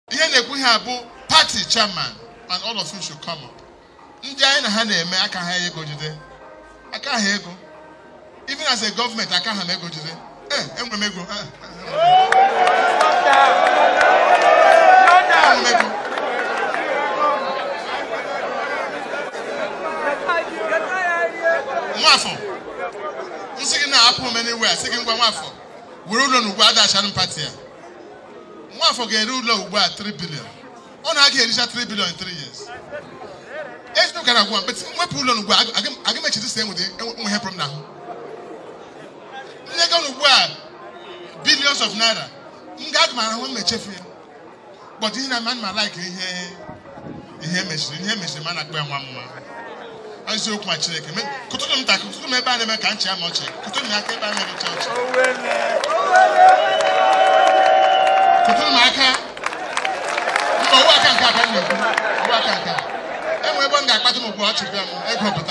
ihe na-ekwu ha bụ party chairman and all of you should come up ndị anyị na ha na-eme aka ha ego jide aka ha ego even as a government aka ha m ego jide ee enwere m ego eh, enwere m ego nwafọ nsị gị na-apụ m anywhere sị gị ngwa nwafọ were ụlọ n'ugbo adachara m pati ya nwafọ ga-ere ụlọ ugbu a 3 billion ọ na-aga ericha 3 billion in 3 years eziokwu gara agwa mkpetị mwepụ ụlọ n'ugbu a aga m echezi sị enwere enwe ihe problem n'ahụ ndị ego n'ugbu a billions of naira m ga aga m ahụ m echefu ya but ihe na ma like ihe ihe mechiri ihe mechiri ma a na-akpọ ya nwa mma eziokwu ma chineke me- kụtụrụ m ntakị kụtụrụ m ebe a na-eme ka nchi ama ọchị kụtụrụ m ya aka ebe a na-emecha ọchị kụtụrụ m aka mba ọwụ aka nke aka m na-ekwu ọwụ aka nke a enwe ebe m ga-akpata m ugbu ọchị bịa m ego pụta